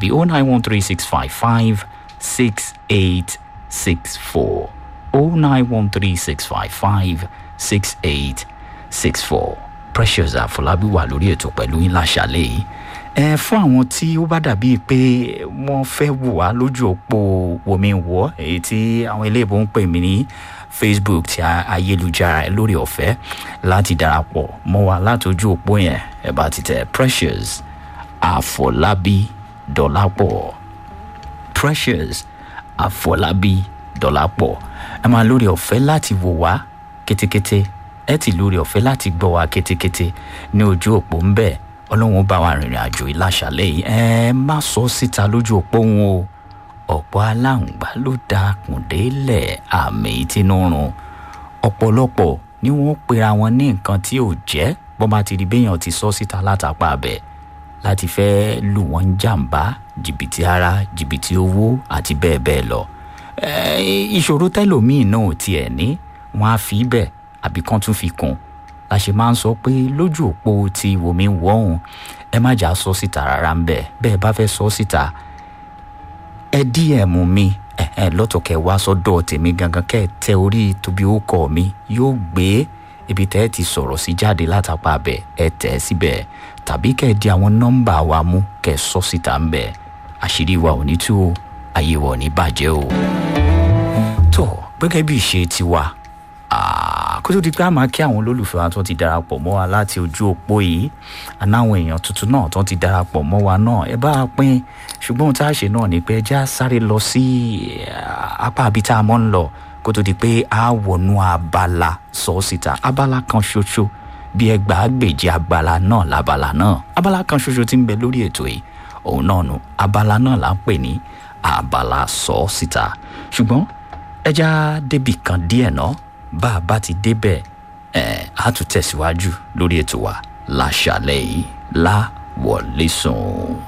tàbí oh nine one three six five five six eight six four oh nine one three six five five six eight six four precious àfọlábí wà lórí ètò pẹ̀lú yín láṣàlẹ̀ yìí ẹ fún àwọn tí ó bá dàbí pé wọ́n fẹ́ wò wá lójú òpó wòmíwọ́ èyí tí àwọn iléèbó ń pè mí ní facebook ti ayélujára lórí ọ̀fẹ́ láti darapọ̀ mọ́ wa láti ojú òpó yẹn ẹ bá ti tẹ precious àfọlábí dọ́lápọ̀ precious àfọlábí dọ́lápọ̀ ẹ máa lórí ọ̀fẹ́ láti wò wá kétékété ẹ ti lórí ọ̀fẹ́ láti gbọ́ wa kétékété ní ojú òpó ń bẹ̀ ọlọ́run bá wa rìnrìn àjò ìlàṣàlẹ̀ yìí ẹ má sọ síta lójú òpó wọn o ọ̀pọ̀ aláǹgbá ló dákùn délẹ̀ àmì tínúrun ọ̀pọ̀lọpọ̀ ni wọ́n pera wọn ní nǹkan tí ò jẹ́ bọ́n bá ti rí béèyàn ti sọ síta látàpá abẹ láti fẹ́ lù wọ́n jàǹbá jìbìtì ara jìbìtì owó àti bẹ́ẹ̀ bẹ́ẹ̀ lọ ìṣòro tẹ́lòmíì náà ò tiẹ̀ ní wọ́n á fi bẹ́ẹ̀ àbí kán tún fi kún la ṣe máa ń sọ pé lójú òpó ti wòmí wọ́hùn ẹ má jà sọ síta rárá ń bẹ̀ bẹ́ẹ̀ bá fẹ́ sọ síta ẹ dm mi ẹ ẹ lọ́tọ̀ kẹ wá sọ́dọ̀ tèmi gangan kẹ́ ẹ tẹ orí tóbi ó kọ́ mi yóò gbé ibi tẹ́ ẹ ti sọ̀rọ̀ sí jáde látàpá abẹ ẹ tẹ̀ ẹ síbẹ̀ tàbí kẹ́ ẹ di àwọn nọ́mbà wa mú kẹ́ ẹ sọ síta ń bẹ̀ àṣírí wa ò ní tú o ayé wa ò ní bàjẹ́ o. tó gẹ́gẹ́ bí ìṣe tiwa kó tó di pé a máa kí àwọn olólùfẹ́ wa tó ti darapọ̀ mọ́ wa láti ojú òpó yìí ànáwọn èèyàn tuntun náà tó ti darapọ̀ mọ́ wa náà ẹ bá a pín ṣùgbọ́n ohun tá a ṣe náà ni pé ẹjẹ́ á sáré lọ sí apá àbí tá a mọ́ ń lọ kó tó di pé a wọnú abala sọ síta abala kan ṣoṣo bí ẹgbàágbèje abala náà labala náà abala kan ṣoṣo ti ń bẹ lórí ètò yìí òun náà nu abala náà là ń pè ní abala sọ síta ṣùgbọ́n ẹjẹ́ á débì kan díẹ̀ náà bá a bá ti débẹ̀ ẹ̀ á tún tẹ̀síwájú lórí ètò wa láṣàlẹ̀ yìí láwọlé sùn.